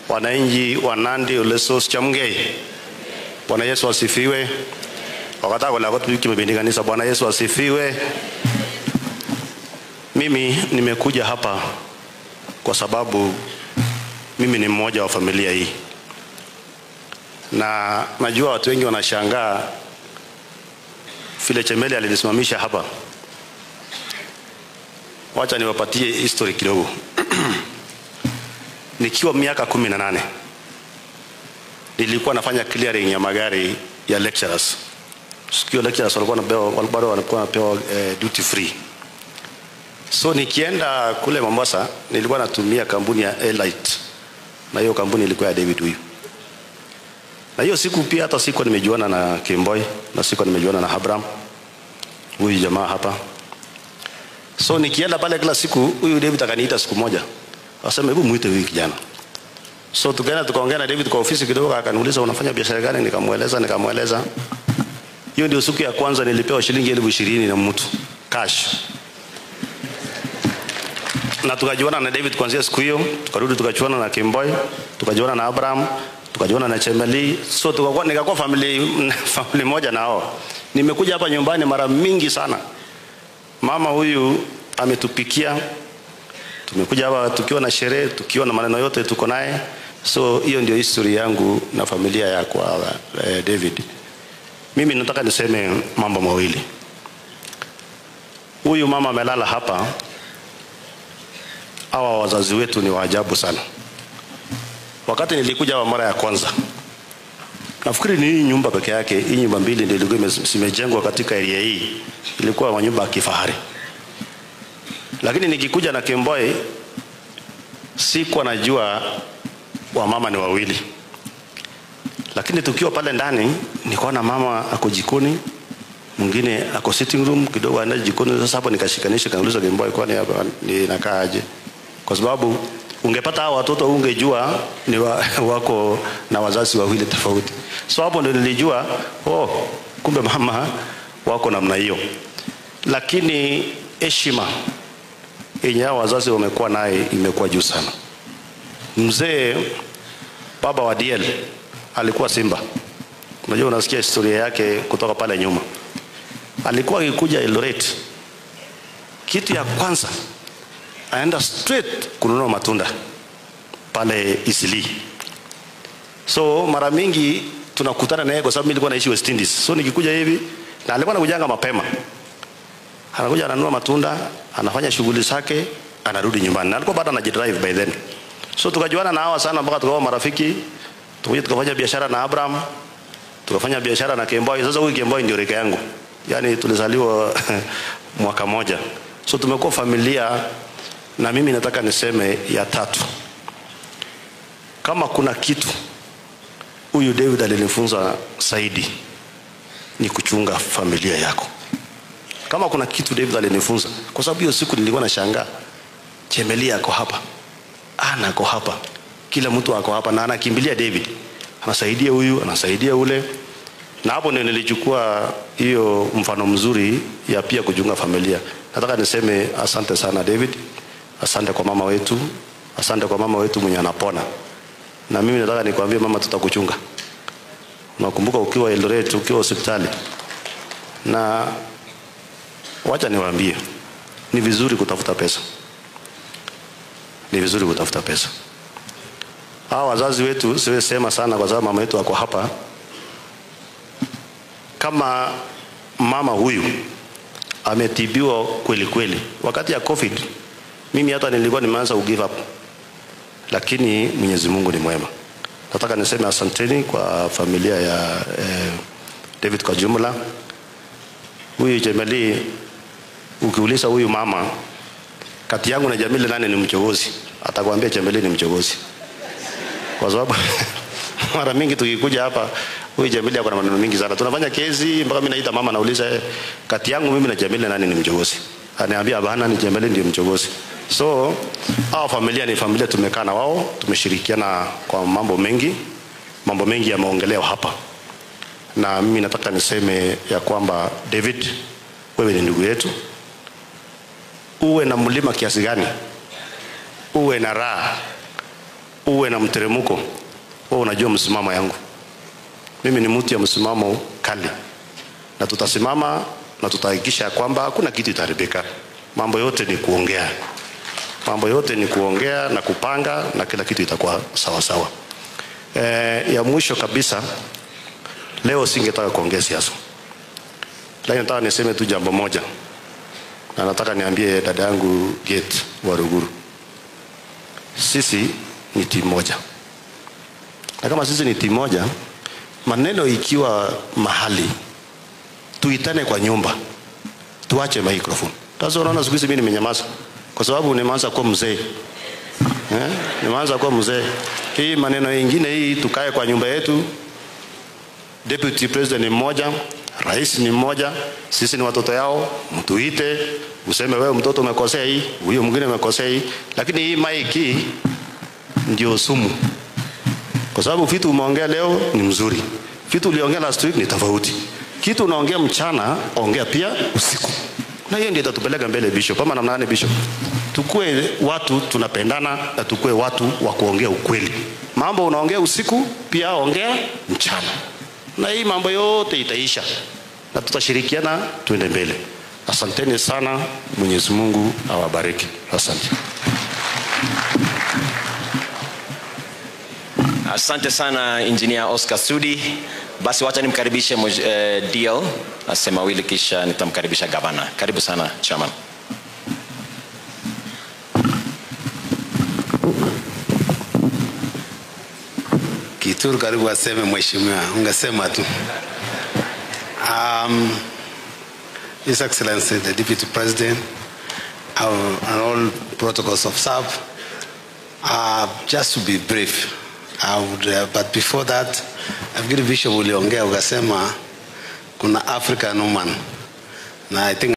wananchi wa Nandi, Olesos, Chamgei. Bwana Yesu asifiwe. Wakataka kula watu wiki mbili kanisa. Bwana Yesu asifiwe. Mimi nimekuja hapa kwa sababu mimi ni mmoja wa familia hii, na najua watu wengi wanashangaa vile Chemeli alinisimamisha hapa. Wacha niwapatie history kidogo. Nikiwa miaka kumi na nane nilikuwa nafanya clearing ya magari ya lecturers. Sikio lecturers walikuwa wanapewa bado walikuwa wanapewa eh, duty free. So nikienda kule Mombasa nilikuwa natumia kampuni ya Elite na hiyo kampuni ilikuwa ya David huyu. Na hiyo siku pia hata siku nimejuana na Kimboy na siku nimejuana na Abraham huyu jamaa hapa. So nikienda pale kila siku huyu David akaniita siku moja. Akasema hebu muite huyu kijana. So tukaenda tukaongea na David kwa ofisi kidogo, akaniuliza unafanya biashara gani? Nikamweleza, nikamweleza. Hiyo ndio siku ya kwanza nilipewa shilingi elfu ishirini na mtu cash, na tukajuana na David kuanzia siku hiyo. Tukarudi tukachuana na Kimboy, tukajuana na Abraham, tukajuana na Chemeli, so tukakuwa nikakuwa family family moja na hao. Nimekuja hapa nyumbani mara mingi sana. Mama huyu ametupikia tumekuja hapa tukiwa na sherehe, tukiwa na maneno yote tuko naye. So hiyo ndio history yangu na familia ya kwa eh, David. Mimi nataka niseme mambo mawili. Huyu mama amelala hapa, hawa wazazi wetu ni waajabu sana. Wakati nilikuja hapa mara ya kwanza, nafikiri ni hii nyumba peke yake, hii nyumba mbili ndio ilikuwa zimejengwa katika area hii, ilikuwa manyumba ya kifahari lakini nikikuja na Kemboy sikuwa najua wamama ni wawili, lakini tukiwa pale ndani nikaona mama ako jikoni, mwingine ako sitting room, kidogo anaenda jikoni. Sasa hapo nikashikanisha, kauliza Kemboy, kwani hapa ninakaaje? Kwa sababu ungepata hao watoto ungejua ni wa, wako na wazazi wawili tofauti. So hapo ndio nilijua oh, kumbe mama wako namna hiyo, lakini heshima yenye hao wazazi wamekuwa naye imekuwa juu sana. Mzee baba wa DL alikuwa Simba, unajua, unasikia historia yake kutoka pale nyuma. Alikuwa akikuja Eldoret, kitu ya kwanza aenda straight kununua matunda pale Isili. So mara mingi tunakutana naye kwa sababu mimi nilikuwa naishi West Indies. So nikikuja hivi na alikuwa anakujanga mapema anakuja ananunua matunda, anafanya shughuli zake, anarudi nyumbani, na alikuwa bado anajidrive by then. So tukajuana na hawa sana mpaka tukawa marafiki, tukaja tukafanya biashara na Abraham, tukafanya biashara na Kemboy. Sasa huyu Kemboy ndio rika yangu, yani tulizaliwa mwaka moja, so tumekuwa familia. Na mimi nataka niseme ya tatu, kama kuna kitu huyu David alinifunza zaidi ni kuchunga familia yako kama kuna kitu David alinifunza, kwa sababu hiyo siku nilikuwa nashangaa, Chemelia ako hapa, Ana ako hapa, kila mtu ako hapa na anakimbilia David, anasaidia huyu, anasaidia ule, na hapo ndio nilichukua hiyo mfano mzuri ya pia kuchunga familia. Nataka niseme asante sana David, asante kwa mama wetu, asante kwa mama wetu mwenye anapona, na mimi nataka nikwambie mama, tutakuchunga. Nakumbuka ukiwa Eldoret, ukiwa hospitali na Wacha niwaambie, ni vizuri kutafuta pesa, ni vizuri kutafuta pesa. Hawa wazazi wetu siwezi sema sana, kwa sababu mama yetu ako hapa. Kama mama huyu ametibiwa kweli kweli wakati ya COVID, mimi hata nilikuwa nimeanza ku give up, lakini Mwenyezi Mungu ni mwema. Nataka niseme asanteni kwa familia ya eh, David kwa jumla. Huyu Jemeli ukiuliza huyu mama kati yangu na Jamili nani ni mchogozi, atakwambia Jamili ni mchogozi, kwa sababu mara mingi tukikuja hapa huyu Jamili ako na maneno mingi sana. Tunafanya kesi mpaka mimi naita mama, nauliza eh, kati yangu mimi na Jamili nani ni mchogozi? Aniambia hapana, ni Jamili ndio mchogozi. So hao familia ni familia, tumekaa na wao, tumeshirikiana kwa mambo mengi, mambo mengi yameongelewa hapa, na mimi nataka niseme ya kwamba David, wewe ni ndugu yetu uwe na mlima kiasi gani, uwe na raha, uwe na mteremko, wewe unajua msimamo yangu. Mimi ni mtu ya msimamo kali, na tutasimama na tutahakikisha ya kwamba hakuna kitu itaharibika. Mambo yote ni kuongea, mambo yote ni kuongea na kupanga, na kila kitu itakuwa sawa sawa. E, ya mwisho kabisa, leo singetaka kuongea siasa, lakini nataka niseme tu jambo moja, na nataka niambie dada yangu Gate wa Ruguru, sisi ni timu moja, na kama sisi ni timu moja, maneno ikiwa mahali tuitane kwa nyumba, tuache microphone. Sasa unaona siku hizi mimi nimenyamaza kwa sababu nimeanza kuwa mzee eh, nimeanza kuwa mzee. Hii maneno ingine hii, tukae kwa nyumba yetu. Deputy president ni mmoja, rais ni mmoja, sisi ni watoto yao, mtuite useme wewe mtoto umekosea hii, huyo mwingine umekosea hii, lakini hii maiki ndio sumu, kwa sababu vitu umeongea leo ni mzuri, vitu uliongea last week ni tofauti. Kitu unaongea mchana, ongea pia usiku, na hiyo ndio itatupeleka mbele bishop. Ama namna gani bishop? Tukue watu tunapendana na tukue watu wa kuongea ukweli. Mambo unaongea usiku, pia ongea mchana, na hii mambo yote itaisha na tutashirikiana tuende mbele. Asanteni sana, Mwenyezi Mungu awabariki. Asante. Asante sana Engineer Oscar Sudi. Basi wacha nimkaribishe moj- eh, DL asema mawili kisha nitamkaribisha gavana. Karibu sana chairman. Kituru karibu aseme mheshimiwa, ungesema tu. Um, His Excellency the Deputy President uh, and all protocols of SAP, uh, just to be brief, I would, uh, but before that, nafikiri Bishop uliongea ukasema kuna African woman na I think